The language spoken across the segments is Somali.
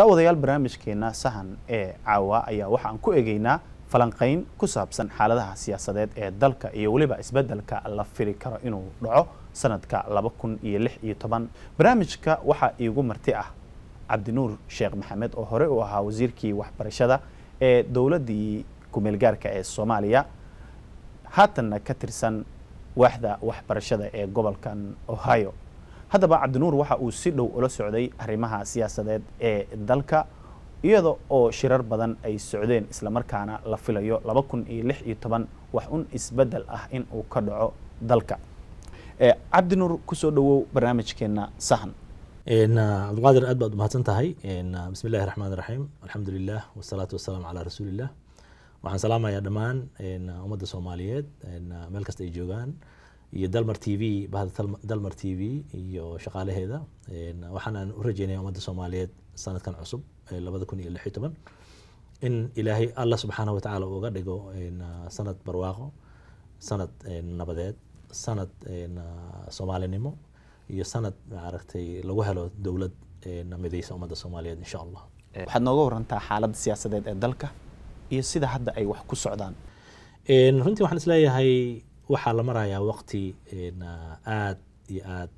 daawadayaal barnaamijkeena sahan ee caawa ayaa waxaan ku egeynaa falanqayn ku saabsan xaaladaha siyaasadeed ee dalka iyo weliba isbeddelka la fili karo inuu dhaco sanadka laba kun iyo lix iyo toban barnaamijka waxaa iigu marti ah cabdinuur sheekh maxamed oo hore u ahaa wasiirkii waxbarashada ee dowladdii kumeelgaarka ee soomaaliya haatanna ka tirsan waaxda waxbarashada ee gobolkan ohio haddaba cabdinuur waxa uu si dhow ula socday arrimaha siyaasadeed ee dalka iyada oo shirar badan ay socdeen islamarkaana la filayo laba kun iyo lix iyo toban wax un isbeddel ah in uu ka dhaco dalka cabdinuur kusoo dhowow barnaamijkeena sahan cabdiqaadir aad baad umahadsan tahay bismi illahi raxmaan raxiim alxamdu lilah wasalaatu wasalaamu calaa rasuulillah waxaan salaamayaa dhammaan ummadda soomaaliyeed meel kasta ay joogaan iyo dalmar t v bahda dalmar t v iyo shaqaalaheeda waxaanaan u rajeynaya ummadda soomaaliyeed sanadkan cusub labada kun iyo lix iyo toban in ilaahay allah subxaanahu watacaala uga dhigo sanad barwaaqo sanad nabadeed sanad soomaalinimo iyo sanad maaragtay lagu helo dowlad midaysa ummadda soomaaliyeed insha allah waxaad nooga warantaa xaaladda siyaasadeed ee dalka iyo sida hadda ay wax ku socdaan runtii waxaan isleeyahay waxaa la marayaa waqti aad iyo aad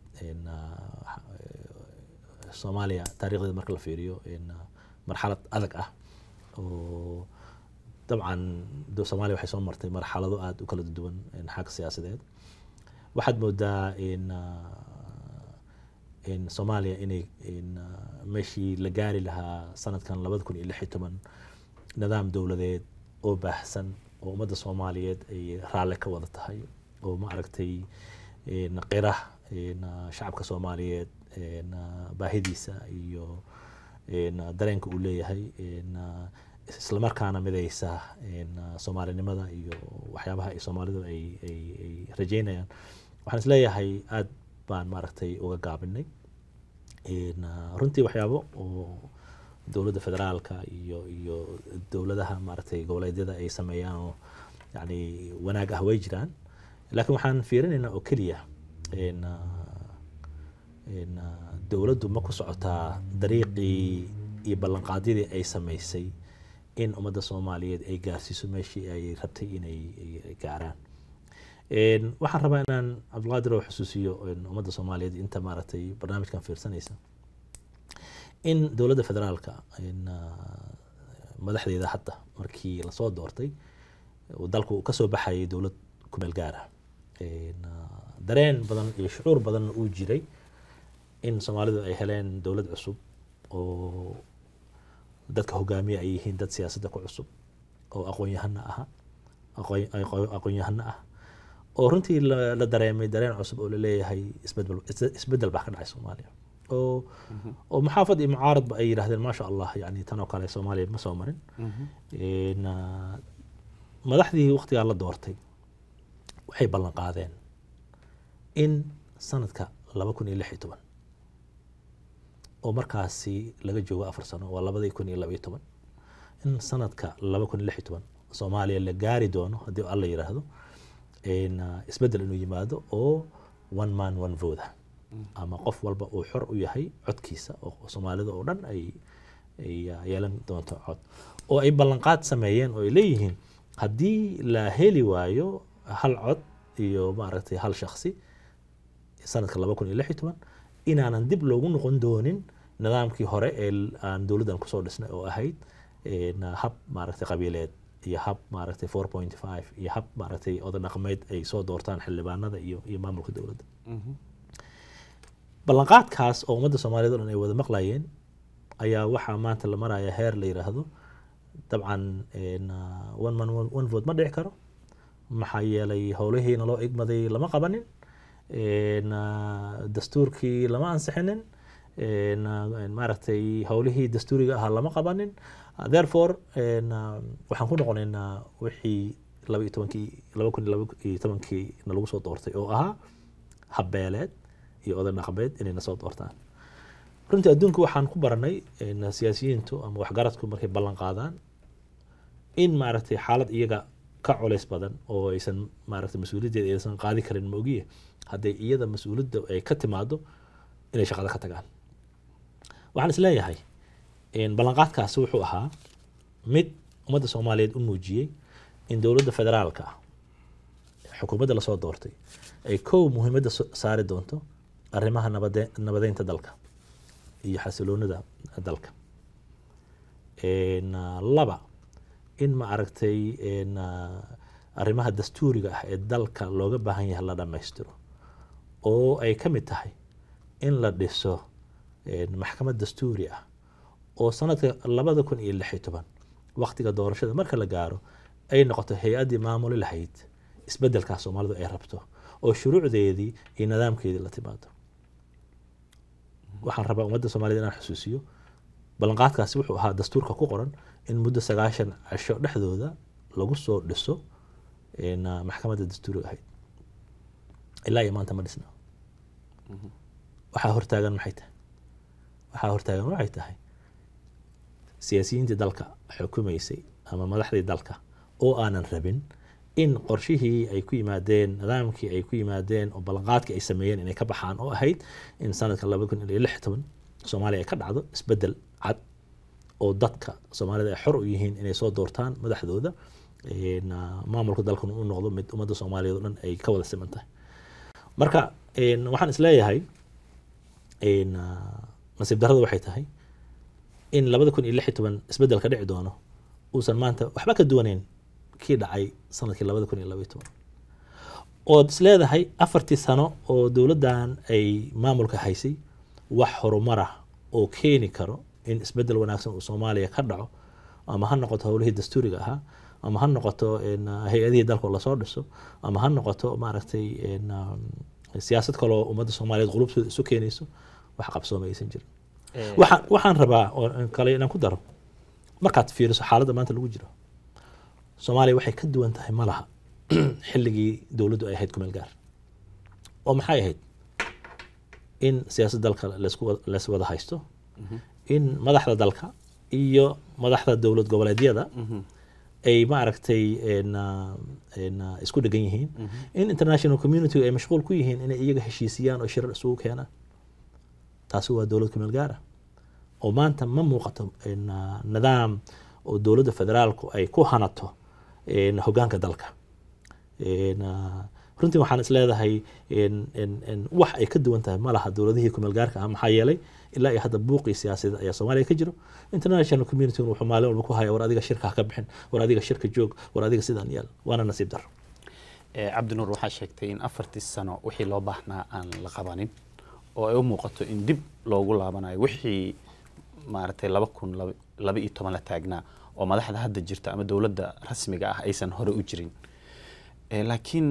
soomaaliya taarikhdeeda marka la fiiriyo marxalad adag ah oo dabcan soomaaliya waxay soo martay marxalado aada u kala duwan xagga siyaasadeed waxaad moodaa in soomaaliya inay meeshii la gaari lahaa sanadkan labada kun iyo lix iyo toban nidaam dowladeed oo baahsan oo ummadda soomaaliyeed ay raalle ka wada tahay oo ma aragtay qira shacabka soomaaliyeed baahidiisa iyo dareenka uu leeyahay islamarkaana midaysa soomaalinimada iyo waxyaabaha ay soomaalidu ay rajeynayaan waxaan isleeyahay aad baan maaragtay uga gaabinay runtii waxyaabo oo dowladda federaalka iyo iyo dowladaha maaragtay goboleedyada ay sameeyaan oo yani wanaag ah way jiraan laakiin waxaan fiirinaynaa oo keliya dowladdu ma ku socotaa dariiqii iyo ballanqaadyadii ay samaysay in ummadda soomaaliyeed ay gaarsiiso meeshii ay rabtay inay gaaraan waxaan rabaa inaan cabdulqaadir oo xusuusiyo ummadda soomaaliyeed inta maaragtay barnaamijkan fiirsanaysa in dowladda federaalka madaxdeeda hadda markii lasoo doortay dalku kasoo baxayay dowlad kumeel gaar ah dareen badan iyo shucuur badanna uu jiray in soomaalidu ay heleen dowlad cusub oo dadka hogaamiya ay yihiin dad siyaasadda ku cusub oo aqoon-yahana aha aqoon-yahano ah oo runtii la dareemay dareen cusub oo laleeyahay isbedel isbedel baa ka dhacay soomaaliya oo oo maxaafad iyo mucaaradba ay yidhahdeen maasha allah yani tan oo kale soomaaliya ma soo marin madaxdii waqtigaa la doortay waxay ballan qaadeen in sanadka laba kun iyo lix iyo toban oo markaasi laga joogo afar sano waa labadii kun iyo laba iyo toban in sanadka laba kun iyo lix iyo toban soomaaliya la gaari doono haddii alla yiraahdo isbedel inuu yimaado oo one man one vote ama qof walba uu xor u yahay codkiisa oo soomaalida oo dhan ay ay yeelan doonto cod oo ay ballanqaad sameeyeen oo ay leeyihiin haddii la heli waayo hal cod iyo maaragtay hal shaksi sanadka laba kun iyo lix iyo toban inaanan dib loogu noqon doonin nidaamkii hore ee aan dowladdan kusoo dhisnay oo ahayd hab maaragtay qabiileed iyo hab maaragtay four point five iyo hab maaragtay oday dhaqameed ay soo doortaan xildhibaanada iyo iyo maamulka dowladda ballanqaadkaas oo ummadda soomaaliyed o dhan ay wada maqlayeen ayaa waxaa maanta la maraya heer la yiraahdo dabcan one man one vote ma dhici karo maxaa yeelay howlihiina loo igmaday lama qabanin dastuurkii lama ansixinin maaragtay howlihii dastuuriga ahaa lama qabanin therefore waxaan ku noqonaynaa wixii laba iyo tobankii laba kun iyo laba iyo tobankii na lagu soo doortay oo ahaa habbeeleed iyo oday dhaqameed inay na soo doortaan runtii adduunka waxaan ku baranay siyaasiyiintu ama waxgaradku markay ballan qaadaan in maaragtay xaalad iyaga ka culays badan oo aysan maaragtay mas-uuliyaddeeda aysan qaadi karin ma ogiye hadday iyada mas-uuliyadda ay ka timaado inay shaqada ka tagaan waxaan is leeyahay een, ballanqaadkaasi wuxuu ahaa mid ummadda soomaaliyeed u muujiyey in dowladda federaalka ah xukuumadda lasoo doortay ay kow muhiimadda so- saari doonto arrimaha nabade nabadeynta dalka iyo xasiloonida dalka Een, ah, laba in ma aragtay een, ah, arrimaha dastuuriga ah ee dalka looga baahan yahay la dhammaystiro oo ay ka mid tahay in la dhiso een, maxkamad dastuuri ah oo sanadka labada kun iyo lix iyo toban waqtiga doorashada marka la gaaro ay noqoto hay-addii maamuli lahayd isbeddelkaas soomaalidu ay rabto oo shuruucdeedii iyo nidaamkeedii la timaado waxaan rabaa ummadda soomaaliyed inaan xusuusiyo ballanqaadkaasi wuxuu ahaa dastuurka ku qoran in muddo sagaashan cisho dhexdooda lagu soo dhiso een, ah, maxkamadda dastuuriga ahayd ilaa iyo maanta ma dhisna waxaa hortaagan maxay tahay waxaa hortaagan waxay tahay siyaasiyiintii dalka xukumaysay ama madaxdii dalka oo aanan rabin in qorshihii ay ku yimaadeen nidaamkii ay ku yimaadeen oo ballanqaadkii ay sameeyeen inay ka baxaan oo ahayd in sanadka laba kun iyo lix toban soomaaliya ay ka dhacdo isbedel cad oo dadka soomaalida ay xor u yihiin inay soo doortaan madaxdooda een, ah, maamulka dalkan u noqdo mid ummadda soomaaliyeed oo dhan ay ka wada siman tahay marka een, waxaan isleeyahay een, ah, nasiib darrada waxay tahay in labada kun iyo lix iyo toban isbedel ka dhici doono uusan maanta waxba ka duwaneyn kii dhacay sanadkii labada kun iyo laba iyo toban ood isleedahay afartii sano oo dowladdan ay maamulka haysay wax horumar ah oo keeni karo in isbedel wanaagsan uu soomaaliya ka dhaco ama ha noqoto howlihii dastuuriga ahaa ama ha noqoto een, ah, hay-adihii dalka oo lasoo dhiso ama ha noqoto maaragtay een, ah, siyaasad kaloo ummadda soomaaliyeed qulubtooda isu keenayso wax qabsooma aysan jirin waxaan waxaan rabaa oo kale inaan ku daro markaad fiiriso xaaladda maanta lagu jiro soomaaliya waxay ka duwan tahay ma laha xilligii dowladdu ay ahayd kumeel gaar oo maxay ahayd in siyaasadda dalka laysku wa- lays wada haysto in madaxda dalka iyo madaxda dowlad goboleedyada ay maaragtay een, ah, een, ah, isku dhegan yihiin in international community ay mashquul ku yihiin inay iyaga heshiisiyaan oo shirar isugu keenaan taasi waa dowlad kumeel gaara oo maanta ma muuqato een, ah, nidaam oo dowladda federaalku ay ku hanato een, hoggaanka dalka Een, ah, runtii waxaan isleedahay een- een- een wax ay ka duwan tahay ma laha dowladihii kumeel gaarka ah maxaa yeelay ilaa iyo hadda buuqii siyaasadeed ayaa soomaaliya ka jiro international community wuxuu maalin walba ku haya war adiga shirka ha ka bixin war adiga shirka joog war adiga sidaan yaal waana nasiib daro Eh, cabdinuur waxaa sheegtay in afartii sano wixii loo baahnaa aan la qabanin oo ay u muuqato in dib loogu laabanayo wixii maaragtay laba kun laba- laba iyo toban la taagnaa oo madaxda hadda jirta ama dowladda rasmiga ah aysan hore u jirin Eh, laakiin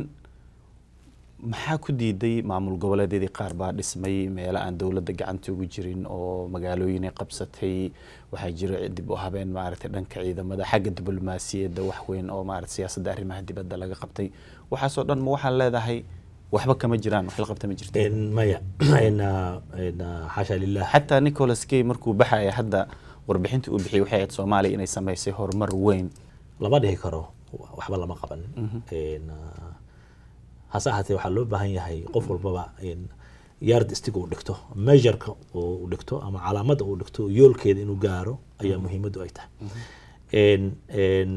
maxaa ku diiday maamul goboleedyadii qaar baa dhismay meelo aan dowladda gacanta ugu jirin oo magaalooyin ay qabsatay waxaa jira dib u habeen maaragtay dhanka ciidamada xagga diblomaasiyadda wax weyn oo maaragtay siyaasadda arrimaha dibadda laga qabtay waxaasoo dhan ma waxaa leedahay waxba kama jiraan wax la qabta ma jirto Een, maya Een, ah, een, ah, xaasha lilah xataa nicholas kay markuu baxaya hadda warbixintii uu bixiyey waxay ahayd soomaaliya inay samaysay horumar weyn lama dhihi karo wa- waxba lama qabanin Een, ah, hase ahaatee waxaa loo baahan yahay qof walbaba in yard stick uu dhigto measureka uu dhigto ama calaamadda uu dhigto yoolkeeda inuu gaaro ayaa muhiimaddu ay tahay Een, een,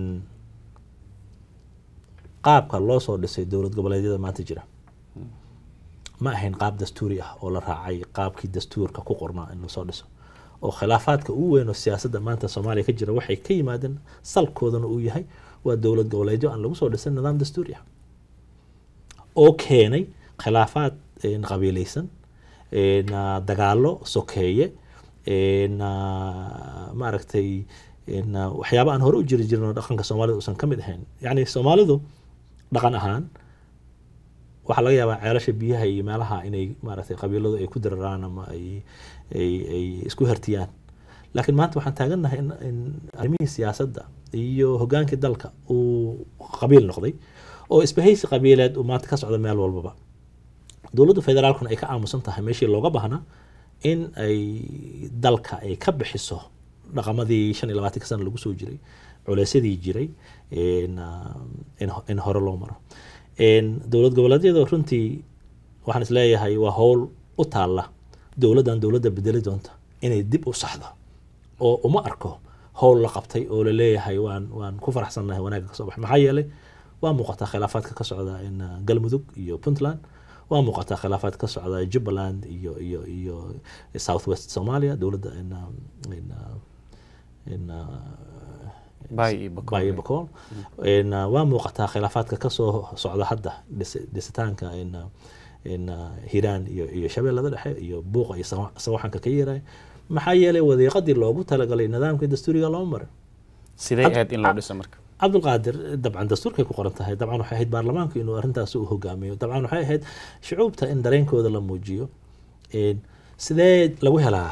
qaabka loo soo dhisay dowlad goboleedyada maanta jira ma ahayn qaab dastuuri ah oo la raacay qaabkii dastuurka ku qornaa in lasoo dhiso oo khilaafaadka ugu weyn oo siyaasadda maanta soomaaliya ka jira waxay ka yimaadeen salkoodana uu yahay waa dowlad goboleedyo aan lagu soo dhisan nidaam dastuuri ah oo keenay khilaafaad een, qabiilaysan een, ah, dagaallo sokeeye een, ah, maaragtay een, ah, waxyaabo aan hore u jiri jirin oo dhaqanka soomaalida uusan ka mid ahayn yacni soomaalidu dhaqan ahaan waxaa laga yaabaa ceelasha biyaha iyo meelaha inay maaragtay qabiiladu ay ku diraraan ama ay ay ay isku hertiyaan laakiin maanta waxaan taagannahay in, in arrimihii siyaasadda iyo hoggaankii dalka uu qabiil noqday oo isbahaysi qabiileed uu maanta ka socdo meel walbaba dowladda federaalkuna ay ka aamusan tahay meeshii looga baahnaa in ay dalka ay ka bixiso dhaqamadii shan iyo labaatanka sana lagu soo jiray culeysyadii jiray in, ah, in, in hore loo maro Een, dowlad goboleedyada runtii waxaan isleeyahay waa howl u taalla dowladdan dowladda bedeli doonta inay dib u saxdo oo uma arko howl la qabtay oo la leeyahay waan waan ku faraxsannahay wanaagga kasoo baxay maxaa yeelay waa muuqataa khilaafaadka ka socda in uh, galmudug iyo puntland waa muuqataa khilaafaad ka socda jubbaland iyo iyo iyo south west somalia dowladda in, um, in, uh, in uh, Bay iyo Bakool. Bay iyo Bakool. In, uh, waa muuqataa khilaafaadka kasoo socda hadda dhis- dhisitaanka in, uh, in uh, hiiraan iyo, iyo shabeellada dhexe iyo buuqa iyo sawa- sawaxanka ka yeeray maxaa yeelay wadiiqadii loogu talagalay nidaamka dastuuriga loo maray sidee Had- ahayd in loo dhiso marka cabdulqaadir dabcan dastuurkay ku qoran tahay dabcan waxay ahayd baarlamaanku inuu arrintaas u hogaamiyo dabcan waxay ahayd shucuubta in dareenkooda la muujiyo Een, sidee lagu helaa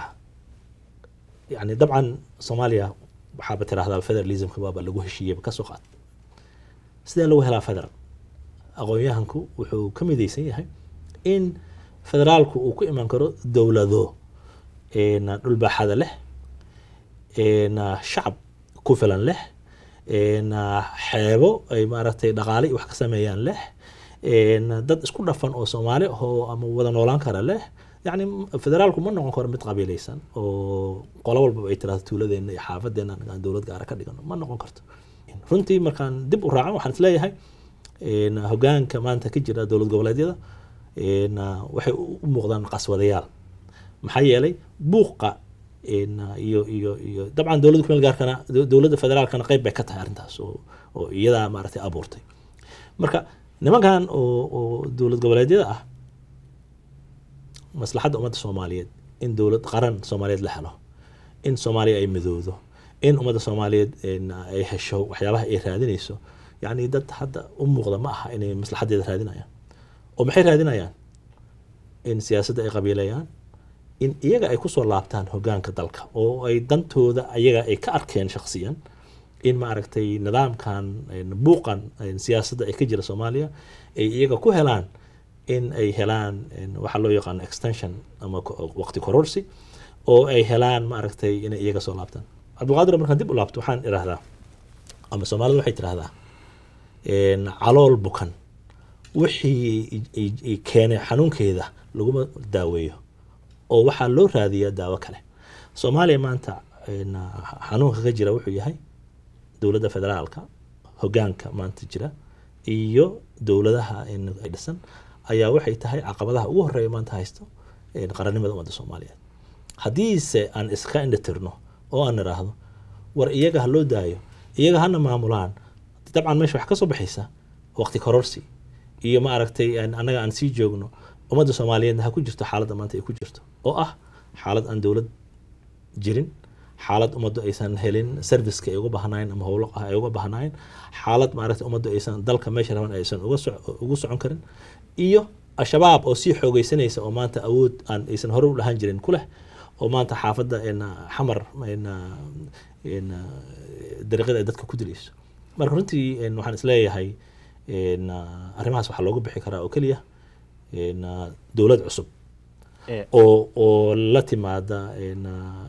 yani dabcan soomaaliya waxaaba tiraahdaa federalismka waaba lagu heshiiyeyba kasoo qaad sidee lagu helaa federal aqoon-yahanku wuxuu ka midaysan yahay in federaalku uu ku iman karo dowlado een, dhulbaaxada leh een, shacab ku filan leh een, xeebo ay maaragtay dhaqaale iyo wax ka sameeyaan leh een, dad isku dhafan oo soomaali ahoo ama wada noolaan kara leh yacni federaalku ma noqon karo mid qabiilaysan oo qolo walbaba ay tirahdo tuuladeena iyo xaafadeena aan dowlad gaara ka dhigano ma noqon karto runtii markaan dib u raacan waxaan isleeyahay een, hogaanka maanta ka jira dowlad goboleedyada een, waxay u u muuqdaan qaswadayaal maxaa yeelay buuqa een, iyo iyo iyo dabcan dowladda kumeel gaarkana dow- dowladda federaalkana qayb bay ka tahay arrintaas oo oo iyadaa maaragtay abuurtay marka nimankan oo oo dowlad goboleedyada ah maslaxadda ummadda soomaaliyeed in dowlad qaran soomaaliyeed la helo in soomaaliya ay midowdo in ummadda soomaaliyeed een, ay hesho waxyaabaha ay raadinayso yacni dad hadda u muuqda ma aha inay maslaxaddeeda raadinayaan oo maxay raadinayaan in siyaasadda ay qabiilayaan in iyaga ay kusoo laabtaan hogaanka dalka oo ay dantooda ayaga ay ka arkeen shakhsiyan in maaragtay nidaamkan een, buuqan een, siyaasadda ay ka jira soomaaliya ay iyaga ku helaan in ay helaan een, waxaa loo yaqaano extension ama ko- waqti kororsi oo ay helaan maaragtay inay iyaga soo laabtaan cabdulqaadir markaan dib u laabto waxaan idhaahdaa ama soomaalidu waxay tidhahdaa een, calool bukan wixii i- i- i keenay xanuunkeeda laguma daaweeyo oo waxaa loo raadiyaa daawo kale soomaaliya maanta een, xanuunka ka jira wuxuu yahay dowladda federaalka hogaanka maanta jira iyo dowladaha in ay dhisan ayaa waxay tahay caqabadaha ugu horeeya maanta haysto een, qarannimada ummadda soomaaliyeed haddiise aan iska indhatirno oo aan idhaahdo war iyaga ha loo daayo iyaga hana maamulaan dabcan meesha wax ka soo baxaysa waqti kororsi iyo ma aragtay aan- annaga aan sii joogno ummadda soomaaliyeedna ha ku jirto xaaladda maanta ay ku jirto oo ah xaalad aan dowlad jirin xaalad ummaddu aysan helin serviceka ay uga baahnayn ama howlo ah ay uga baahnayn xaalad maaragtay ummaddu aysan dalka meesha raban aysan uga soc- ugu socon karin iyo al-shabaab oo sii xoogeysanaysa oo maanta awood aan aysan hore u lahaan jirin ku leh oo maanta xaafadda een, xamar een, een, dariiqada ay dadka ku dilayso marka runtii een, waxaan isleeyahay een, arrimahaas waxaa looga bixi karaa oo keliya een, dowlad cusub Ee, oo oo la timaada een,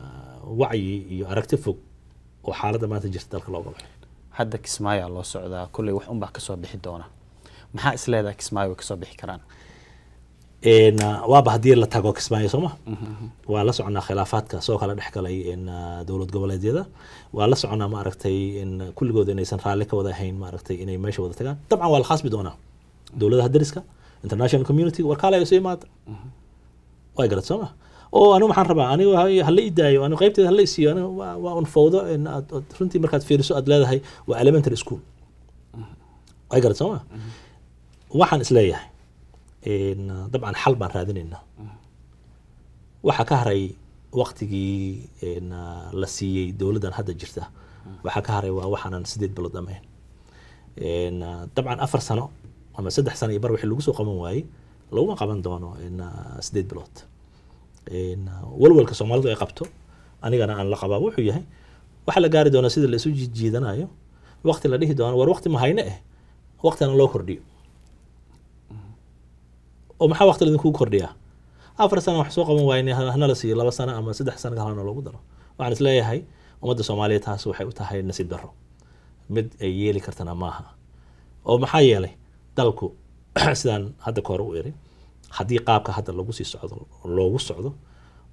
wacyi iyo aragti fog oo xaaladda maanta jirta dalka looga baxay hadda kismaayaa loo socdaa kolley wax unbaa kasoo bixi doona maxaa is leedahay kismaayo way kasoo bixi karaan een, waaba haddii la tago kismaayo sooma waa la soconaa khilaafaadka soo kala dhex galay een, dowlad goboleedyada waa la soconaa maaragtay in kulligood inaysan raalli ka wada ahayn maaragtay inay meesha wada tagaan dabcan waa la khasbi doonaa dowladaha dariska international community warkaale ay soo imaada way garad sooma oo anigu maxaan rabaa anigu ha- hala ii daayo anigu qaybteeda hala isiiyo anigu waa waa un fawdo in aad aad runtii markaad fiiriso aad leedahay waa elementary school way garad sooma waxaan isleeyahay een, dabcan xal baan raadinaynaa waxaa ka haray waqtigii een, la siiyey dowladdan hadda jirta waxaa ka haray waa waxaanan sideed bilood dhamayn een, dabcan afar sano ama saddex sano iyo bar wixii lagu soo qaban waayey laguma qaban doono een, sideed bilood een, walwalka soomaalidu ay qabto anigana aan la qabaa wuxuu yahay waxaa la gaari doonaa sida la isu jiidanayo waqti la dhihi doono war waqti ma hayne eh waqtina loo kordhiyo oo maxaa waqti laidinku kordhiyaa afar sano wax soo qaban waayne hana la siiyo laba sano ama saddex sano kalena loogu daro waxaan isleeyahay ummadda soomaaliyeed taas waxay u tahay nasiib darro mid ay yeeli kartana maaha oo maxaa yeelay dalku sidaan hadda ka hore u iri haddii qaabka hadda lagu sii socdo loogu socdo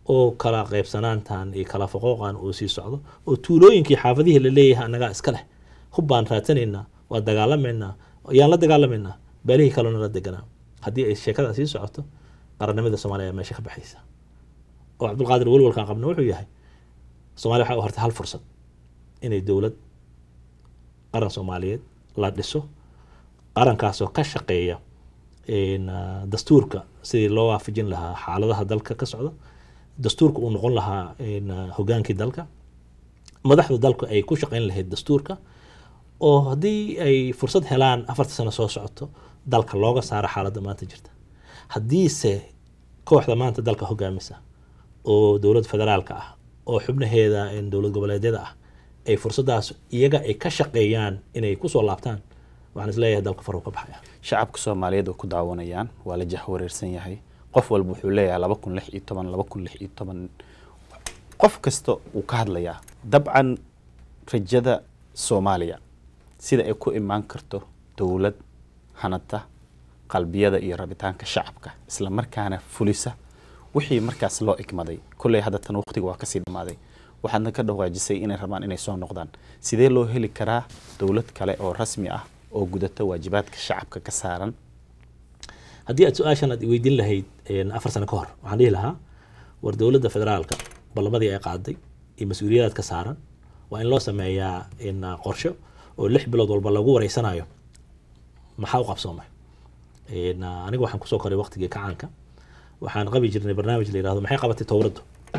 oo kala qaybsanaantan iyo kala foqooqan uu sii socdo oo tuulooyinkii xaafadihii la leeyahay annagaa iska leh hub baan raadsanaynaa waa dagaalamaynaa yaan la dagaalamaynaa beelihii kalena la deganaa haddii ay sheekada sii socoto qarannimada soomaaliya ayaa meesha ka baxaysa oo cabdulqaadir welwalkaan qabna wuxuu yahay soomaaliya waxaa u hortay hal fursad inay dowlad qaran soomaaliyeed la dhiso qarankaasoo ka shaqeeya in, ah, dastuurka sidii loo waafajin lahaa xaaladaha dalka ka socda dastuurka uu noqon lahaa in, ah, hogaankii dalka madaxda dalku ay ku shaqeyn lahayd dastuurka oo haddii ay fursad helaan afarta sano soo socoto dalka looga saaro xaaladda maanta jirta haddiise kooxda maanta dalka hogaamisa oo dowlad federaalka ah oo xubnaheeda in dowlad goboleedyada ah ay fursadaas iyaga ay ka shaqeeyaan inay kusoo laabtaan waxaan isleeyahay dalka faruu ka baxaya shacabka soomaaliyeed oo ku daawanayaan waa la jahwareersan yahay qof walba wuxuu leeyahay laba kun lix iyo toban laba kun lix iyo toban qof kasta uu ka hadlayaa dabcan rajada soomaaliya sida ay ku imaan karto dowlad hanata qalbiyada iyo rabitaanka shacabka isla markaana fulisa wixii markaas loo igmaday kolley hadda tan waqtiga waa kasii dhammaaday waxaadna ka dhawaajisay inay rabaan inay soo noqdaan sidee loo heli karaa dowlad kale oo rasmi ah oo gudata waajibaadka shacabka ka saaran haddii aad su-aashan aad weydiin lahayd een, afar sano ka hor waxaan dhihi lahaa war dowladda federaalka ballamadii ay qaaday iyo mas-uuliyadaad ka saaran waa in loo sameeyaa in, ah, qorsho oo lix bilood walba lagu wareysanayo maxaa u qabsoomay In, ah, aniga waxaan kusoo koray waqtigii kacaanka waxaan qabi jirnay barnaamij la yirahdo maxay qabatay towraddu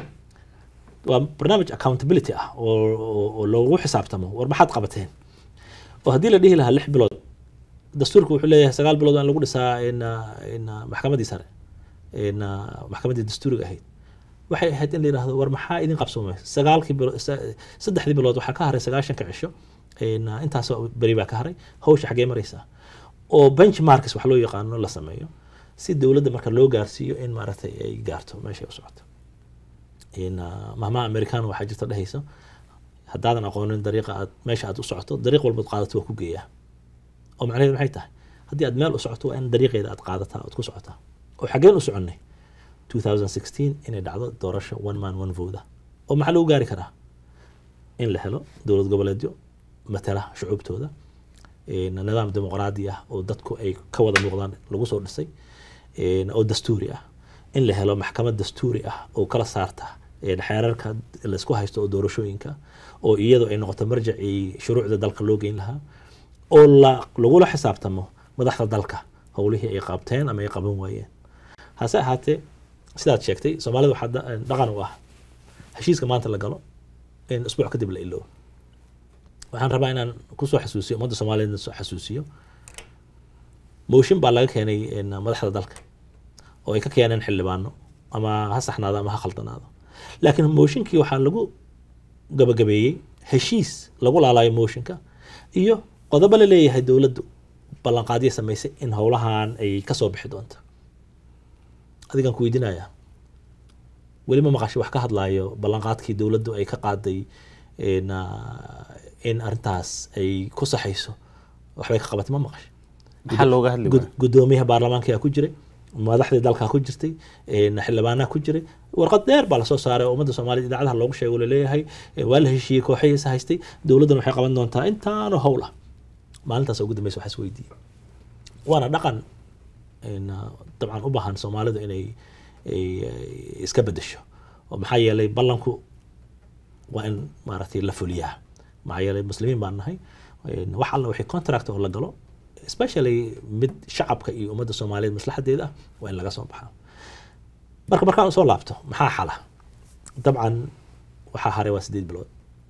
waa barnaamij accountability ah oo, oo, oo loogu xisaabtamo war maxaad qabateen oo haddii la dhihi lahaa lix bilood dastuurka wuxuu leeyahay sagaal bilood waa in lagu dhisaa in, ah, in ah, maxkamaddii sare in ah, maxkamaddii dastuuriga ahayd waxay ahayd in la yidhaahdo war maxaa idin qabsoomay sagaalkii bilo sa- saddexdii bilood waxaa ka haray sagaashanka cisho in, ah, intaasoo beri baa ka haray hawsha xaggee maraysaa oo benchmarks wax loo yaqaano la sameeyo si dowladda marka loo gaarsiiyo in maaragtay ay gaarto meeshay u socoto in ah, mahmaha americano waxaa jirta dhehaysa haddaadan aqoonin dariiqa aad meesha aad u socoto dariiq walbaad qaadato waa ku geeyaa oo macnaheedu maxay tahay haddii aad meel u socoto waa in dariiqeeda aad qaadataa ood ku socotaa oo xaggeen u soconnay 2016 inay dhacdo doorasho one man one vote ah oo maxaa lagu gaari karaa in la helo dowlad goboleedyo matala shucuubtooda een, nidaam dimuqraadi ah oo dadku ay ka wada muuqdaan lagu soo dhisay een, oo dastuuri ah in la helo maxkamad dastuuri ah oo kala saarta een, xeerarka la isku haysto oo doorashooyinka oo iyadu ay noqoto marjacii shuruucda dalka loo geyn lahaa oo la lagula xisaabtamo madaxda dalka howlihii ay qabteen ama ay qaban waayeen hase ahaatee sidaad sheegtay soomaalida waxaa da- dhaqan u ah heshiiska maanta la galo in isbuuc kadib la iloobo waxaan rabaa inaan kusoo xasuusiyo ummadda soomaaliyeedna soo xasuusiyo mooshin baa laga keenay in madaxda dalka oo ay ka keeneen xildhibaano ama ha saxnaado ama ha khaldanaado laakiin mooshinkii waxaa lagu gabagabeeyey heshiis lagu laalayo mooshinka iyo qodobo la leeyahay dowladdu ballanqaadyo samaysay in howlahan ay kasoo bixi doonto adigaan ku weydiinayaa weli ma maqashay wax ka hadlaayo ballanqaadkii dowladdu ay ka qaaday in, ah, in arrintaas ay ku saxayso waxbay ka qabatay ma maqashay maxaa looga hadli Gud- waaya gudoomiyaha baarlamaanka ku jiray madaxdii dalka ku jirtay een, xildhibaanaha ku jiray warqad dheer baa lasoo saaray oo ummadda soomaaliyed idaacadaha loogu sheegay oo laleeyahay eh, waa la heshiiyey kooxahiisa haystay dowladdana waxay qaban doontaa intaanoo howl ah maalintaas ugu dambeysa waxaa is weydiiyey waana dhaqan een, ah, dabcan u baahan soomaalidu inay ay- ay iska bedesho oo maxaa yeelay ballanku waa in maaragtay la fuliyaa maxaa yeelay muslimiin baan nahay een, wax alla wixii contract oo la galo especially mid shacabka iyo ummadda soomaaliyeed maslaxadeeda ah waa in laga soo baxaa marka markaan soo laabto maxaa xala dabcan waxaa haray waa sideed bilood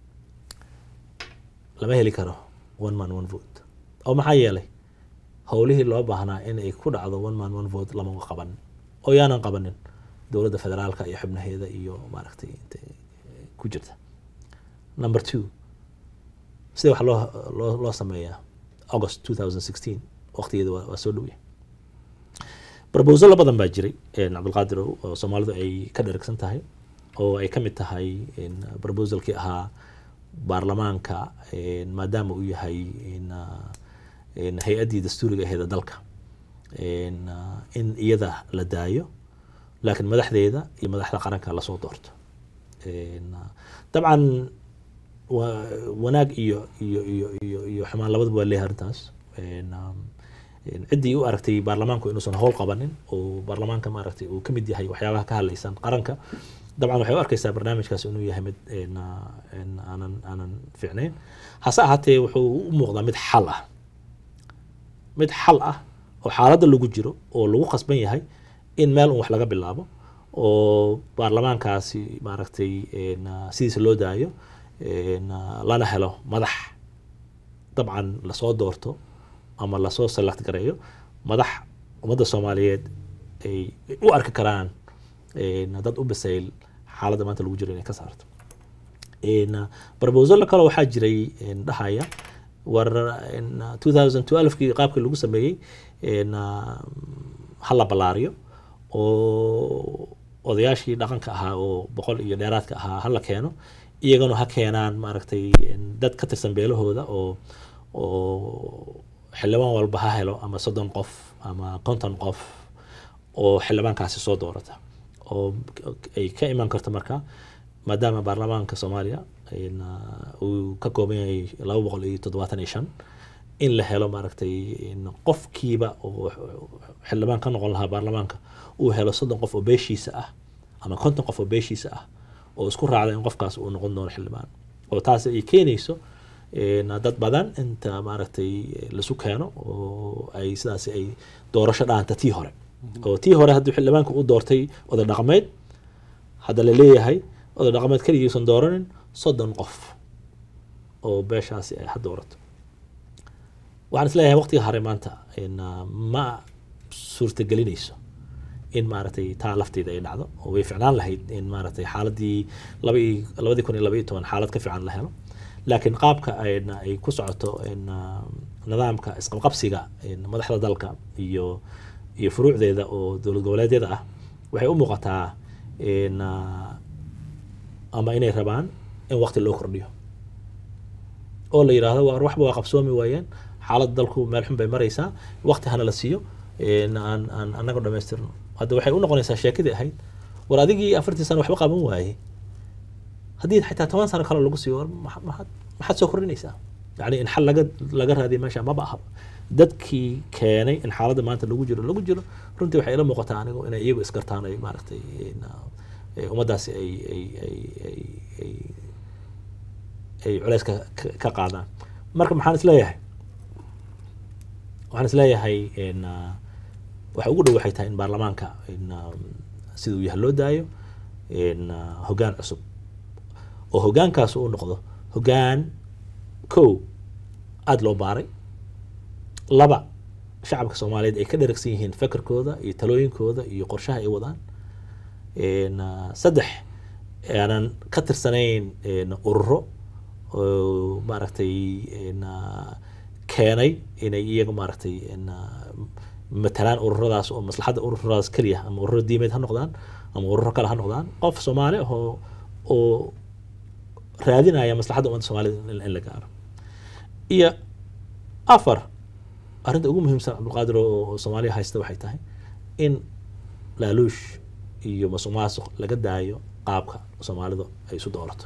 lama heli karo one man one vote oo maxaa yeelay howlihii loo baahnaa in ay ku dhacdo one man one vote lama qabanin oo yaanan qabanin dowladda federaalka iyo xubnaheeda iyo maaragtay inta ku jirta number two sida wax loo loo loo sameeyaa august 2016 waqtigeeda waa, waa soo dhowya proposalo badan baa jiray een, cabdulqaadir oo oo soomaalidu ay ka dheragsan tahay oo ay ka mid tahay een, proposalkii ahaa baarlamaanka een, maadaama uu yahay een, ah, een, hay-addii dastuuriga aheeda dalka een, ah, in iyada la daayo laakiin madaxdeeda iyo madaxda qaranka lasoo doorto Een, ah, dabcan wa- wanaag iyo iyo iyo iyo iyo xumaan labadaba waa leeyahay arrintaas Een, um, een, ciddii u aragtay baarlamaanku inuusan howl qabanin oo baarlamaanka maaragtay uu ka mid yahay waxyaabaha ka hadlaysan qaranka dabcan waxay u arkaysaa barnaamijkaas inuu yahay mid een, ah, een aanan aanan fiicnayn hase ahaatee wuxuu u muuqdaa mid xal ah mid xal ah oo xaaladda lagu jiro oo lagu qasban yahay in meel un wax laga bilaabo oo baarlamaankaasi maaragtay een, ah, sidiisa loo daayo een, ah, lana helo madax dabcan lasoo doorto ama lasoo select gareeyo madax ummadda soomaaliyeed ay u arki karaan een, dad u bisayl xaaladda maanta lagu jiro inay ka saarto Een, ah, proposal kale waxaa jiray een, dhahaya war een, ah, 2012kii qaabkii lagu sameeyey een, ah, ha la ballaariyo oo odayaashii dhaqanka ahaa oo boqol iyo dheeraadka ahaa ha la keeno iyagana ha keenaan maaragtay een, dad ka tirsan beelahooda oo oo xildhibaan walba ha helo ama soddon qof ama konton qof oo xildhibaankaasi soo doorata oo ay ka iman karto marka maadaama baarlamaanka soomaaliya een, ah, uu ka kooban yahay laba boqol iyo toddobaatan iyo shan in la helo maaragtay in qofkiiba oo xildhibaan ka noqon lahaa baarlamaanka uu helo soddon qof oo beeshiisa ah ama konton qof oo beeshiisa ah oo isku raacda in qofkaas uu noqon doono xildhibaan oo taas ay keenayso een, dad badan inta maaragtay lasu keeno oo ay sidaas ay doorasho dhaanta tii hore oo tii hore haddii xildhibaanka u doortay oday dhaqameed hadda la leeyahay oday dhaqameed keligiisan dooranin soddon qof oo beeshaasi ay ha doorato waxaan isleeyahay waqtiga hore maanta in, ah, ma suurtagelinayso in maaragtay taa lafteeda ay dhacdo oo way ficnaan lahayd in maaragtay xaaladii laba iyo labadii kun iyo laba iyo toban xaalad ka fiican la helo laakiin qaabka ayna ay ku socoto in, ah, nidaamka isqabqabsiga in madaxda dalka iyo iyo furuucdeeda oo dowlad goboleedyada ah waxay u muuqataa in, ah, ama inay rabaan in waqti loo kordhiyo oo la yidhaahdo waa waxba waa qabsoomi waayeen xaaladda dalku meel xun bay maraysaa waqti hana la siiyo een, aan aan annaga dhamaystirno hadda waxay u noqonaysaa sheekadii ahayd war adigii afartii sano waxba qaban waaye haddii xitaa toban sano kale lagu siiyo war maxa- maxaad maxaad soo kordhinaysaa yani in xal laga laga raadiya meesha maba ahaba dadkii keenay in xaaladda maanta lagu jiro lagu jiro runtii waxay ila muuqataa anigu inay iyagu isgartaan ay maaragtay in, ah, eh, ummaddaasi ay ay ay ay ay ay culeyska ka- ka qaadaan marka maxaan isleeyahay waxaan isleeyahay in ah, waxa ugu dhow waxay tahay in baarlamaanka in um, sida uu yahay loo daayo in ah, hoggaan cusub oo hoggaankaas uu noqdo hoggaan kow aada loo baaray laba shacabka soomaaliyeed ay ka dheragsan yihiin fekerkooda iyo talooyinkooda iyo qorshaha ay wadaan In, ah, saddex aanan ka tirsanayn in, ururo oo maaragtay in, ah, keenay inay iyaga maaragtay in, ah, matalaan ururadaas oo maslaxadda ururadaas keliya ama ururo diimeed ha noqdaan ama ururo kale ha noqdaan qof soomaali ah oo oo raadinaya maslaxadda ummadda soomaalida in, in la gaaro iyo afar arrinta ugu muhiimsan cabdulqaadir oo oo soomaaliya haysta waxay tahay in laaluush iyo masuq maasuq laga daayo qaabka soomaalidu ay isu doorato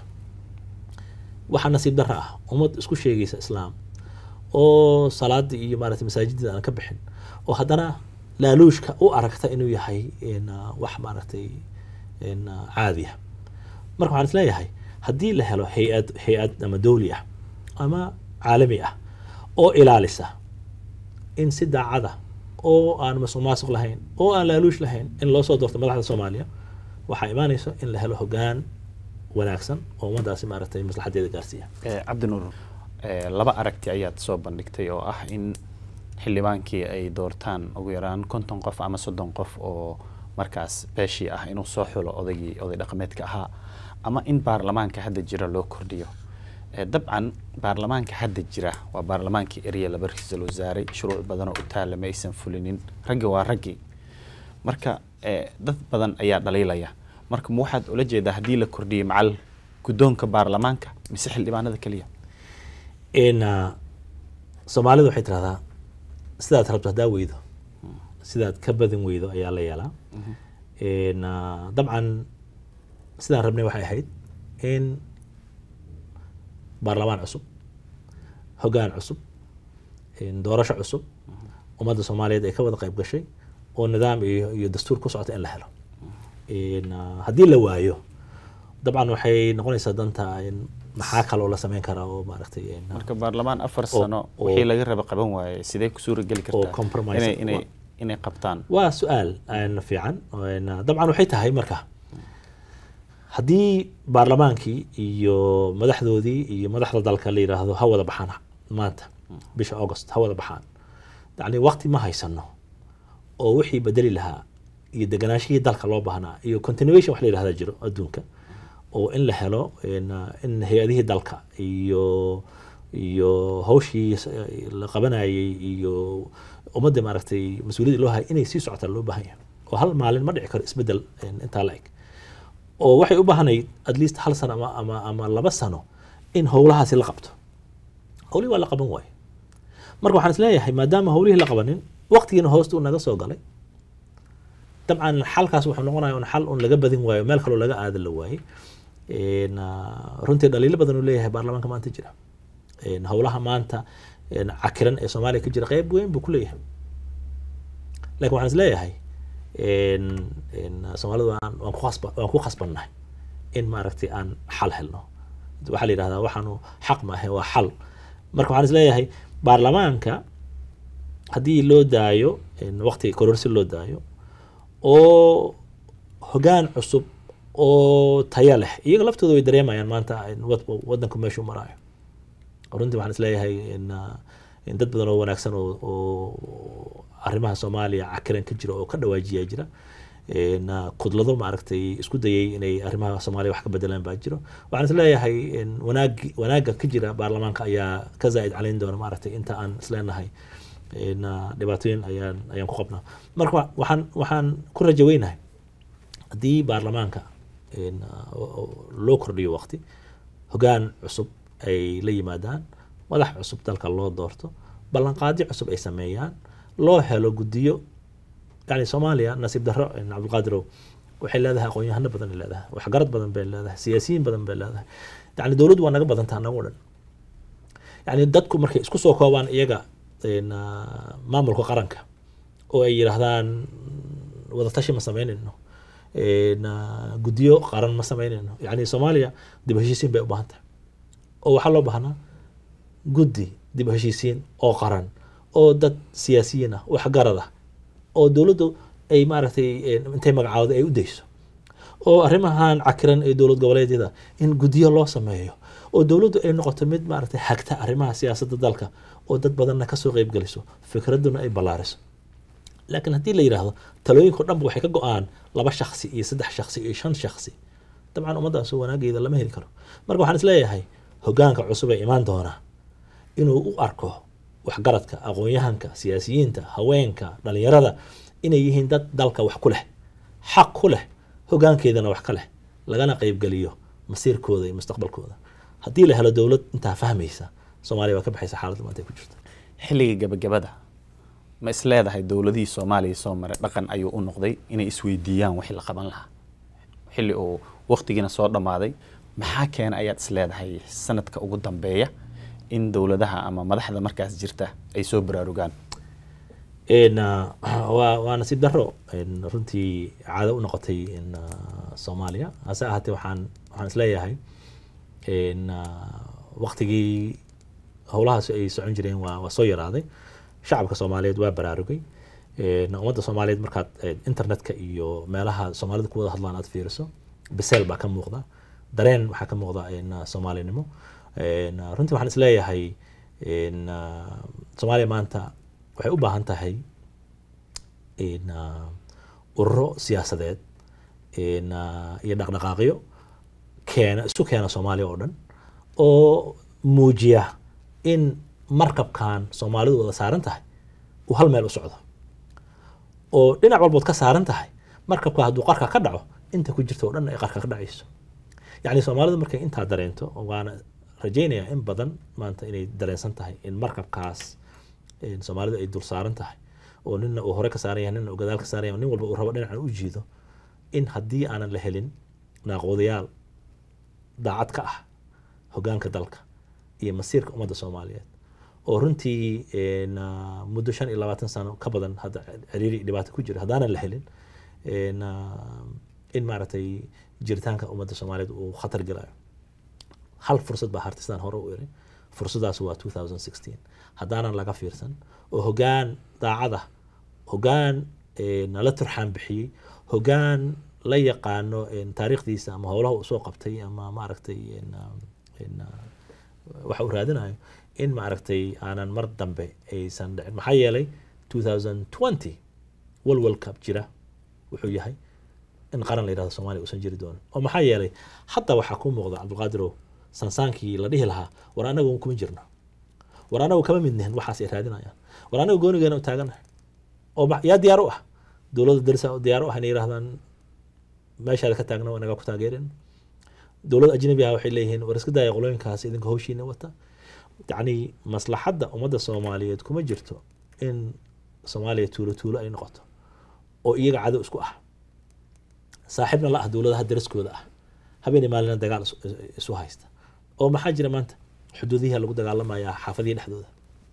waxaa nasiib darra ah ummad isku sheegaysa islaam oo salaadii iyo maaragtay masaajidda aan ka bixin oo haddana laaluushka u aragta inuu yahay in, ah, wax maaragtay in, ah, caadi ah marka waxaan isleeyahay haddii la helo hay-ad hay-ad ama dowli ah ama caalami ah oo ilaalisa in si daacada oo aan masuq maasuq lahayn oo aan laaluush lahayn in loo soo doorto madaxda soomaaliya waxaa imaanayso in la helo hoggaan wanaagsan oo ummadaasi maaragtay maslaxadeeda gaarsiiya Eh, cabdinuur eh, laba aragti ayaad soo bandhigtay oo ah in xildhibaankii ay doortaan ugu yaraan konton qof ama soddon qof oo markaas beeshii ah inuu soo xulo odaygii oday dhaqameedka ahaa ama in baarlamaanka hadda jira loo kordhiyo Eh, dabcan baarlamaanka hadda jira waa baarlamaankii erya laba ra-iisul wasaare shuruuc badan oo u taalla ma aysan fulinin raggi waa raggii marka eh, dad badan ayaa dhaliilaya marka ma waxaad ula jeedaa haddii la kordhiyey macal guddoonka baarlamaanka mise xildhibaanada keliya in ah, soomaalida waxay tirahdaa sidaad rabto haddaa weydo sidaad ka badin weydo ayaa la yeelaa Een, ah, dabcan sidaan rabnay waxay ahayd in baarlamaan cusub hoggaan cusub een, doorasho cusub ummadda soomaaliyeed ay ka wada qayb gashay oo nidaam iyo, iyo dastuur ku socota in la helo Een, ah, haddii la waayo dabcan waxay noqonaysaa danta in maxaa kaloo la sameyn karaa oo maaragtay een, marka baarlamaan afar oo- sano oo- wixii laga raba qaban waaye sidee ku suura geli kartaa compromise inay ah. inay inay qabtaan waa su-aal een, fiican Een, dabcan waxay tahay marka haddii baarlamaankii iyo madaxdoodii iyo madaxda dalka la yidhaahdo ha wada baxaan maanta bisha august ha wada baxaan yani waqti ma haysano oo wixii bedeli lahaa iyo deganaashihii dalka loo baahnaa iyo continuation wax la yidhahda jiro adduunka oo in la helo in, uh, in hay-adihii dalka iyo iyo hawshii s- la qabanayay iyo ummadda maaragtay mas-uuliyadda loo hayay inay sii socotaan loo baahan yahay oo hal maalin ma dhici karo isbeddel in, intaa la eg oo waxay u baahanayd at least hal sano ama, ama, ama laba sano in howlahaasi la qabto howlihii waa la qaban waaye marka waxaan isleeyahay maadaama howlihii la qabanin waqtigiina hoosta uu naga soo galay dabcan xalkaas wuxuu noqonaya un xal un laga badin waayo meel kaloo laga aadan la waayey Een, ah, runtii dhaliilo badan uu leeyahay baarlamaanka maanta jira Een, howlaha maanta een, cakiran ee soomaaliya ka jira qeyb weyn buu ku leeyahay laakiin waxaan isleeyahay een, een, soomaalidu waan waan ku khasba waan ku khasbannahay in maaragtay aan xal helno waxaa la yidhahdaa waxaanu xaq ma ahe waa xal marka waxaan isleeyahay baarlamaanka haddii loo daayo een, waqti kororsi loo daayo oo hoggaan cusub oo taya leh iyaga laftooda way dareemayaan maanta in wad- wadanku meeshuu maraayo runtii waxaan isleeyahay in, ah, in dad badan oo wanaagsan oo, oo arrimaha soomaaliya cakiran ka jira oo ka dhawaajiyaa jira In, ah, kudlado maaragtay isku dayay inay arrimaha soomaaliya wax ka bedelaan baa jiro waxaan isleeyahay in wanaagi wanaagga ka jira baarlamaanka ayaa ka zaa'id calayn doona maaragtay inta aan isleenahay in, ah, dhibaatooyin ayaan ayaan ku qabnaa marka wa- waxaan waxaan ku rajo weynahay haddii baarlamaanka in, ah, oo- oo loo kordhiyo waqti hoggaan cusub ay la yimaadaan madax cusub dalka loo doorto ballanqaadyo cusub ay sameeyaan loo helo guddiyo yani soomaaliya nasiib darro in cabdulqaadirow waxay leedahay aqoon-yahano badan ay leedahay waxgarad badan bay leedahay siyaasiyiin badan bay leedahay yani dowladdu waa naga badantaa nagu dhan yani dadku markay isku soo koobaan iyaga in, ah, maamulka qaranka oo ay yidhaahdaan wadatashi ma samaynayno in, ah, guddiyo qaran ma samaynayno yani soomaaliya dib u heshiisiin bay u baahan tahay oo waxaa loo baahnaa guddi dib u heshiisiin oo qaran oo dad siyaasiyiin ah waxgarad ah oo dowladdu ay maaragtay eh, intay magacaawda ay u dayso oo arrimahan cakiran ee dowlad goboleedyada in guddiyo loo sameeyo oo dowladdu ay noqoto mid maaragtay hagta arrimaha siyaasadda dalka oo dad badanna kasoo qeyb geliso fikradduna ay ballaariso laakiin haddii la yidhaahdo talooyinka o dhanba waxay ka go-aan laba shaksi iyo saddex shaksi iyo shan shaksi dabcan ummaddaas wanaageeda lama heli karo marka waxaan isleeyahay hoggaanka cusub ee imaan doona inuu u arko waxgaradka aqoon-yahanka siyaasiyiinta haweenka dhalinyarada inay yihiin dad dalka wax ku leh xaq ku leh hoggaankeedana wax ka leh lagana qeybgeliyo masiirkooda iyo mustaqbalkooda haddii la helo dowlad intaa fahmaysa soomaaliya waa ka baxaysa xaaladda maanta ay ku jirto xilliga gabagabada ma is leedahay dowladihii soomaaliya soo maray dhaqan ayuu u noqday inay isweydiiyaan wixii la qaban lahaa xilli uu waqtigiina soo dhammaaday maxaa keena ayaad is leedahay sanadka ugu dambeeya in dowladaha ama madaxda markaas jirta ay soo baraarugaan En, ah, waa waa nasiib darro en, runtii caado u noqotay in ah, soomaaliya hase ahaatee waxaan waxaan isleeyahay en, ah, waqtigii howlahaas ay socon jireen waa waa soo yaraaday shacabka soomaaliyeed waa baraarugay En, ummadda soomaaliyeed markaad eh, internetka iyo meelaha soomaalida ku wada hadlaan aad fiiriso biseel baa ka muuqda dareen waxaa ka muuqda en, ah, soomaalinimo En, ah, runtii waxaan isleeyahay en, ah, soomaaliya maanta waxay u baahan tahay in ah, ururo siyaasadeed in ah, iyo dhaqdhaqaaqyo keena isu keena soomaaliya oo dhan oo muujiya in markabkan soomaalidu wada saaran tahay uu hal meel u socdo oo dhinac walbood ka saaran tahay markabka hadduu qarka ka dhaco inta ku jirta oo dhan ay qarka ka dhacayso yacni soomaalidu markay intaa dareento waana rajaynayaa in badan maanta inay dareensan tahay in markabkaas in soomaalidu ay dul saaran tahay oo nina uu hore ka saaran yahay nina uu gadaal ka saaran yahay nin walba uu rabo dhinacan u jiido in haddii aanan la helin naaqoodayaal daacad ka ah hogaanka dalka iyo masiirka ummadda soomaaliyeed oo runtii een, ah, muddo shan iyo labaatan sano ka badan hadda ciriiri iyo dhibaato ku jira haddaanan la helin een, ah, in maaragtay jiritaanka ummadda soomaaliyeed uu khatar gelayo hal fursad baa hartay sidaan hore u iri fursadaas waa 2016 haddaanan laga fiirsan oo hogaan daacad ah hogaan een, la turxaan bixiyey hogaan la yaqaano een, taariikhdiisa ama howlaha uu soo qabtay ama maaragtay een, ah, een, ah, waxa uu raadinayo in maaragtay aanan mar dambe aysan dhicin maxaa yeelay 2020 walwalka jira wuxuu yahay in qaran la yidhahdo soomaaliya uusan jiri doonin oo maxaa yeelay hadda waxaa kuu muuqda cabdulqaadirow sansaankii la dhihi lahaa war anagu kuma jirno war anagu kama mid nihin waxaas ay raadinayaan war anagu goonigeena u taaganahay oo ma- yaa diyaar u ah dowladda darisa diyaar u ah inay yidhahdaan meeshaada ka taagna waa naga ku taageerin dowlad ajnabi ah waxay leeyihiin war iska daaya qolooyinkaas idinka hawshiina wata yacni maslaxadda ummadda soomaaliyeed kuma jirto in soomaaliya tuulo tuulo ay noqoto oo iyaga cadow isku ah saaxiibna la ah dowladaha daraskooda ah habeenii maalina dagaal isu- isu haysta oo maxaa jira maanta xuduudihi lagu dagaalamayaa xaafadihii dhexdooda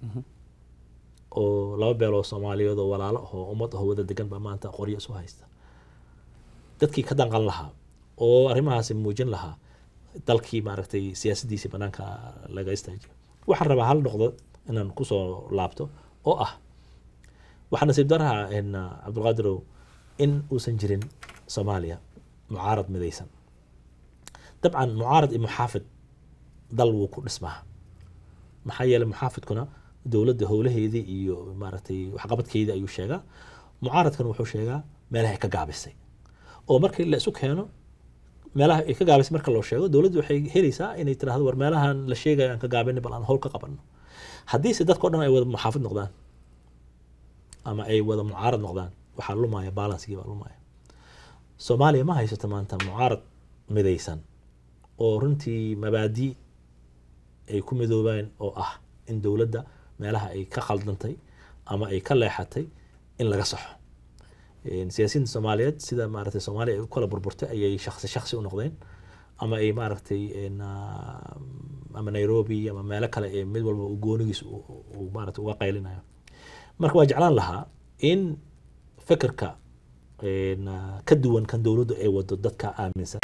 oo laba beeloo soomaaliyeed oo walaalo ah oo ummad ah wada degan baa maanta qoryo isu haysta dadkii ka danqan lahaa oo arrimahaasi muujin lahaa dalkii maaragtay siyaasaddiisii banaanka laga istaajiyo waxaan rabaa hal noqdo inaan kusoo laabto oo ah waxaa nasiib daraha in uh, cabdulqaadirow in uusan jirin soomaaliya mucaarad midaysan dabcan mucaarad iyo muxaafid dal wuu ku dhismaa maxaa yeelay muxaafidkuna dowladda howlaheedii iyo maaragtay waxqabadkeedii ayuu sheegaa mucaaradkan wuxuu sheegaa meelaha ay ka gaabisay oo markii la isu keeno meelaha ay ka gaabisay marka loo sheego dowladdu waxay helaysaa inay tiraahdo war meelahan la sheegayo aan ka gaabinay bal aan howl ka qabanno haddiise dadka o dhan ay wada muxaafid noqdaan ama ay wada mucaarad noqdaan waxaa lumaya balansigii baa lumaya soomaaliya ma haysato maanta mucaarad midaysan oo runtii mabaadi ay ku midoobaan oo ah in dowladda meelaha ay ka khaldantay ama ay ka leexatay in laga saxo Een, siyaasiyiinta soomaaliyeed sida maaragtay soomaaliya ay u kala burburtay ayay shaksi shaksi u noqdeen ama ay maaragtay een, ah, ama nairobi ama meelo kale ee mid walba uu goonigiis uu- uu maaragtay uga qaylinayo marka waa jeclaan lahaa in fekerka een, ah, ka duwan kan dowladdu ay wado dadka aaminsan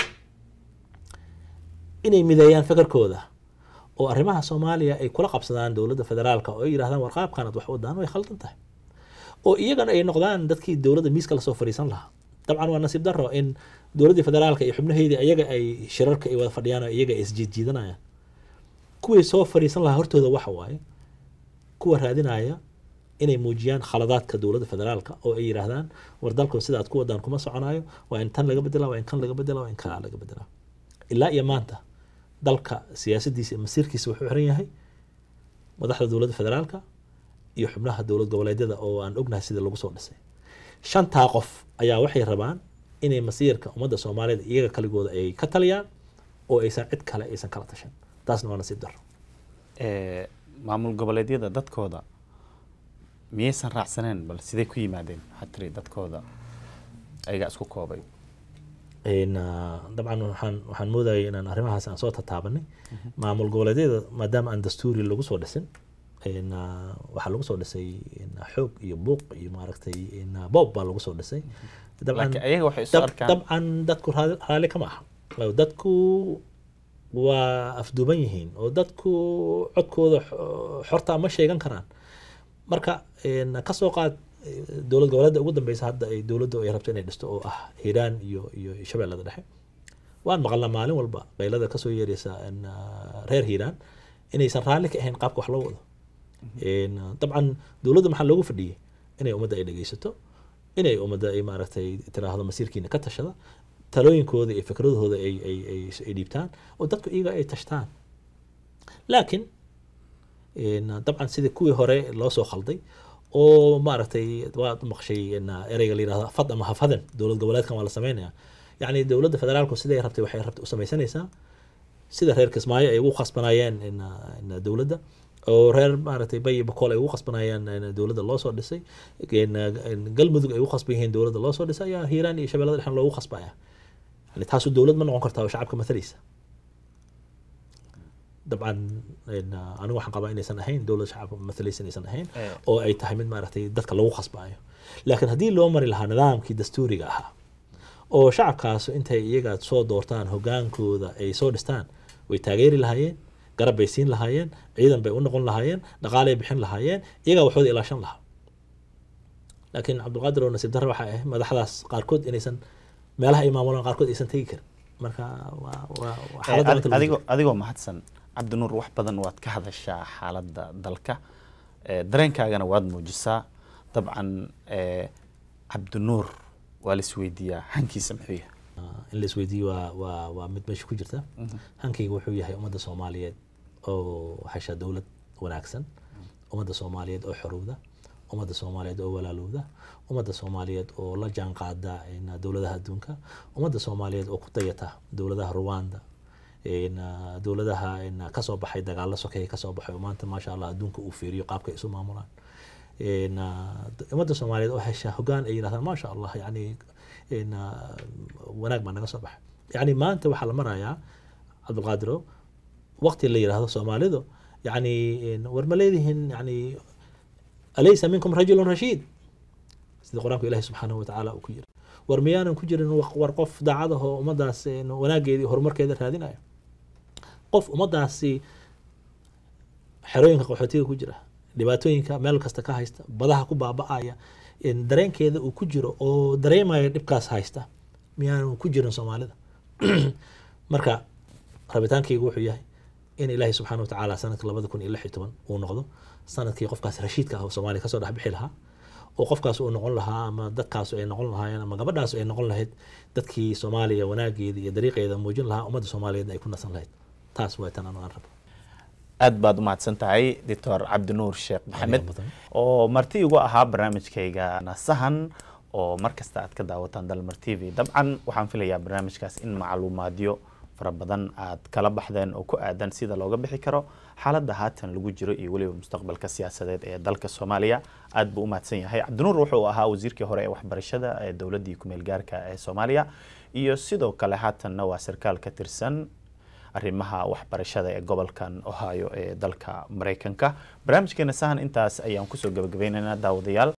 inay mideeyaan fekerkooda oo arrimaha soomaaliya ay kula qabsadaan dowladda federaalka oo ay yidhahdaan war qaabkanad wax wadaan way khaldan tahay oo iyagana ay noqdaan dadkii dowladda miiska lasoo fadhiisan lahaa dabcan waa nasiib daro in dowladdii federaalka iyo xubnaheedii ayaga ay shirarka ay wada fadhiyaan oo iyaga ay isjiidjiidanayaan kuwii soo fadhiisan lahaa hortooda waxa waaye kuwa raadinaya inay muujiyaan khaladaadka dowladda federaalka oo ay yidhaahdaan war dalku sidaad ku wadaan kuma soconayo waa in tan laga bedela waa in kan laga bedela waa in kaa laga bedela ilaa iyo maanta dalka siyaasadiisa iyo masiirkiisa wuxuu xiran yahay madaxda dowladda federaalka iyo xubnaha dowlad goboleedyada oo aan ognahay sida lagu soo dhisay shantaa qof ayaa waxay rabaan inay masiirka ummadda soomaaliyeed iyaga kaligooda ay ka taliyaan oo aysan cid kale aysan kala tashan taasna waa nasiib daro ee, maamul goboleedyada dadkooda miyaysan raacsaneen bal sidee ku yimaadeen waxaad tiri dadkooda ayagaa isku koobay Een, ah, dabcan waxaan waxaan moodayay inaan arrimahaas aan soo tataabanay maamul goboleedyada maadaama aan dastuuri lagu soo dhisin een, ah, waxaa lagu soo dhisay een, xoog iyo buuq iyo maaragtay een, ah, boob baa lagu soo dhisay dabcan laakiin ayaga waxay isu dab- arkaan dabcan dadku raali raali kama aha Waayo dadku waa afduuban yihiin oo dadku codkooda xo- xorta ma sheegan karaan marka een, ka soo qaad eh, dowlad goboleedda ugu dambeysa hadda ay dowladdu ay rabto inay dhisto oo ah hiiraan iyo iyo shabeellada dhexe waan maqalnaa maalin walba qaylada kasoo yeeraysa een, ah, reer hiiraan inaysan raalli ka ahayn qaabka wax loo wado Een, dabcan dowladda maxaa loogu fadhiyey inay ummadda ay dhegeysato inay ummadda ay maaragtay tiraahdo masiirkiina ka tashada talooyinkooda iyo fikradahooda ay ay ay ay dhiibtaan oo dadku iyaga ay tashtaan laakiin een, dabcan sidii kuwii hore loo soo khalday oo maaragtay waad maqshay een, ereyga la yidhahdo fad ama hafadan dowlad goboleedkan waa la sameynaya yacni dowladda federaalku siday rabtay waxay rabtay u samaysanaysaa sida reer kismaayo ay ugu khasbanayeen in, in dowladda oo reer maaragtay bay iyo bakool ay ugu qasbanayaan in dowladda loo soo dhisay in, in galmudug ay ugu qasban yihiin dowladda loo soo dhisay ayaa hiiraan iyo shabeellada dhexna loogu qasbaya yani taasu dowlad ma noqon kartaa oo shacabka matalaysa dabcan in, uh, anigu waxaan qabaa inaysan ahayn dowlad shacabka matalaysa inaysan ahayn Eh. oo ay tahay mid maaragtay dadka lagu qasbayo laakiin haddii loo mari lahaa nidaamkii dastuuriga ahaa oo shacabkaasu intay iyaga soo doortaan hogaankooda ay soo dhistaan way taageeri lahaayeen garab bay siin lahaayeen ciidan bay u noqon lahaayeen dhaqaalay bixin lahaayeen iyagaa waxooda ilaashan lahaa laakiin cabdulqaadir oo nasiib darre waxay ahayd madaxdaas qaarkood inaysan meelaha ay maamulaan qaarkood aysan tegi karin marka waa waa waa Eh, xaaladda maanta lagu adigoo jiro. adigoo mahadsan cabdinuur wax badan waad ka hadashaa xaaladda dalka Eh, dareenkaagana waad muujisaa dabcan eh, cabdinuur waa la isweydiiyaa hankiisa muxuu yahay Ah, in la isweydiiyo waa waa waa mid meesha ku jirta hankayga wuxuu yahay ummadda soomaaliyeed oo hesha dowlad wanaagsan ummadda soomaaliyeed oo xorowda ummadda soomaaliyeed oo walaalowda ummadda soomaaliyeed oo la jaan qaada in, dowladaha adduunka ummadda soomaaliyeed oo ku dayata dowladaha rwanda in, ah, dowladaha in, kasoo baxay dagaalo sokeeye kasoo baxay oo maanta maasha allah adduunka uu fiiriyo qaabka ay isu maamulaan in, ah, ummadda soomaaliyeed oo hesha hogaan ay yidhahdaan maasha allah yani in, ah, wanaag baa naga soo baxay yani maanta waxaa la marayaa cabdulqaadiro waqti la yidhaahdo soomaalidu yani in, war ma leedihin yani alaysa minkum rajulun rashiid sida qur-aanku ilahi subxaanahu watacaala uu ku yiri war miyaanan ku jirin wa- war qof daacad ahoo ummadaas in, wanaageeda iyo horumarkeeda raadinayo qof ummadaasi xerooyinka qaxootiga ku jira dhibaatooyinka meel kasta ka haysta badaha ku baaba'aya in dareenkeeda uu ku jiro oo dareemaya dhibkaas haysta miyaanu ku jirin soomaalida marka rabitaankaygu wuxuu yahay in ilaahay subxaana watacaala sanadka labada kun iyo lix iyo toban uu noqdo sanadkii qofkaas rashiidka ah oo soomaaliya kasoo dhex bixi lahaa oo qofkaas uu noqon lahaa ama dadkaas ay noqon lahaayeen ama gabadhaas ay noqon lahayd dadkii soomaaliya wanaageeda iyo dariiqeeda muujin lahaa ummadda soomaaliyeed ay ku nasan lahayd taas waa tan anu aan rabo aad baad u mahadsan tahay doctor cabdinuur sheekh maxamed mudan. oo marti igu ahaa barnaamijkayga nasahan oo mar kasta aad ka daawataan dalmar t v dabcan waxaan filayaa barnaamijkaas in macluumaadyo fara badan aad kala baxdeen oo ku aadan sida looga bixi karo xaaladda haatan lagu jiro iyo weliba mustaqbalka siyaasadeed ee dalka soomaaliya aad buu u mahadsan yahay cabdinuur wuxuu ahaa wasiirkii hore ee waxbarashada ee dowladdii kumeel gaarka ee soomaaliya iyo sidoo kale haatanna waa sarkaal ka tirsan arrimaha waxbarashada ee gobolkan ohio ee dalka maraykanka barnaamijkeena sahan intaas ayaan kusoo gabagabaynaynaa daawadayaal